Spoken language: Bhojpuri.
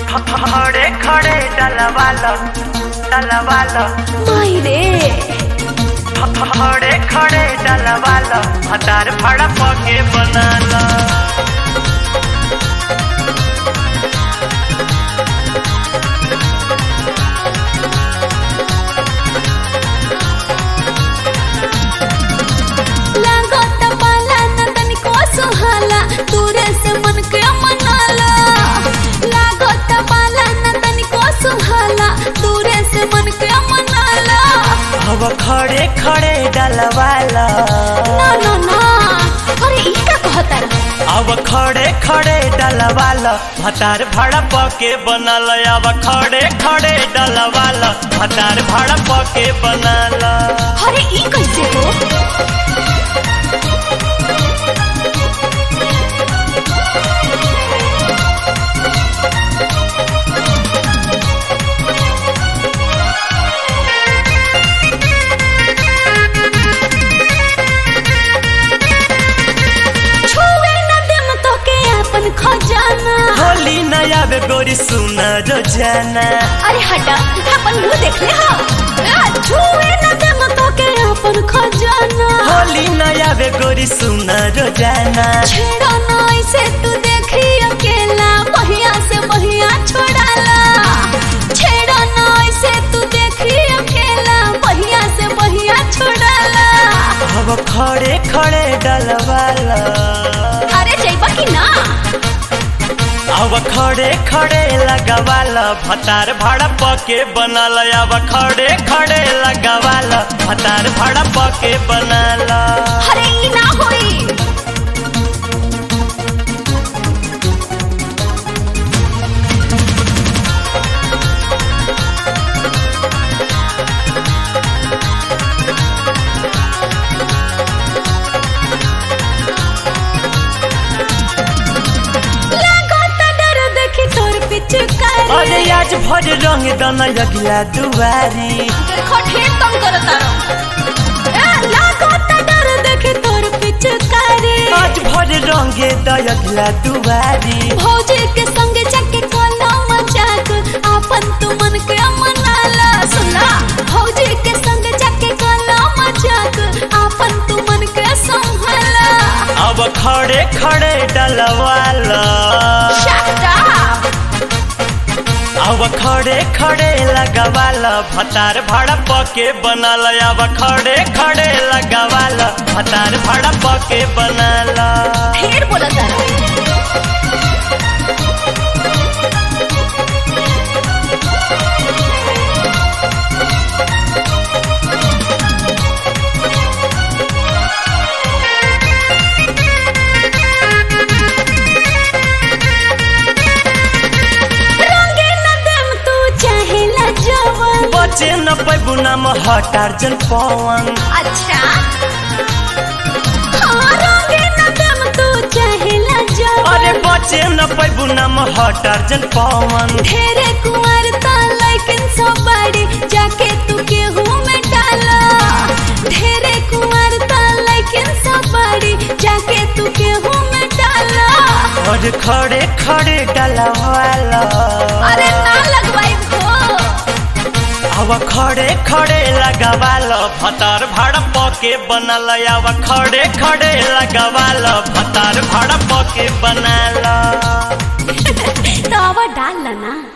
खड़े खड़े डलवालो डलवालो माई रे खड़े खड़े डलवालो हतार फड़ा पके बनालो लागत पाला न तनिको सुहाला दूरे से मन के मनाला लागत पाला न तनिको सुहाला दूरे से मन के मनाला अब खड़े खड़े डलवालो ना ना ना अरे ई का कहता अब खड़े खड़े डलवालो हतार फड़ा पके बनालो अब खड़े खड़े डलवालो हतार फड़ा पके बनालो अरे ई कैसे हो छुए न देम तो के अपन खजाना होली नया बे गोरी सुना रोजाना अरे हटा अपन मुंह देख ले हा आ, छुए न देम तो के अपन खजाना होली नया बे गोरी सुना रोजाना छेड़ा ना ऐसे तू देखी अकेला बहिया से बहिया छोड़ाला छेड़ा ना ऐसे तू देखी अकेला बहिया से बहिया छोड़ाला अब खड़े खड़े डलवाला अरे जइबा कि ना अब खड़े खड़े लगवाला भतार भाड़ा पके बनल अब खड़े खड़े लगवाला भतार भाड़ा पके बनल अरे ई ना होई लागत डर देखी तोर पिचकारी अरे आज भर रंग दन अगला दुआरी देखो ढेर तंग करता रहो ए लागत डर देखी तोर पिचकारी आज भर रंगे दयगला दुआरी भौजी के संग जाके कोला मजाक आपन तू मन के मनाला सुना भौजी के संग जाके कोला मजाक आपन तू मन के संभाला अब खड़े खड़े डलवाला Shut up! अब खड़े खड़े लगवाला भतार भाड़ा पके बनल अब खड़े खड़े लगवाला भतार भाड़ा पके बनल ढेर बोला तारा रंगे न देम तू चाहेला जवन बचे न पैबू नाम हटार जन पवन अच्छा हाँ रंगे न देम तू चाहेला जवन अरे बचे न पैबू नाम हटार जन पवन ढेरे कुंवर ता लेकिन सब बड़ी जाके तू केहू में डाला ढेरे कुंवर ता लेकिन सब बड़ी जाके तू केहू में डाला और खड़े खड़े डलवाला अरे ना लगवाई हो अब खड़े खड़े लगवाल भतार भाड़ा पके बनल अब खड़े खड़े लगवाल भतार भाड़ा पके बनल तो अब डाल ना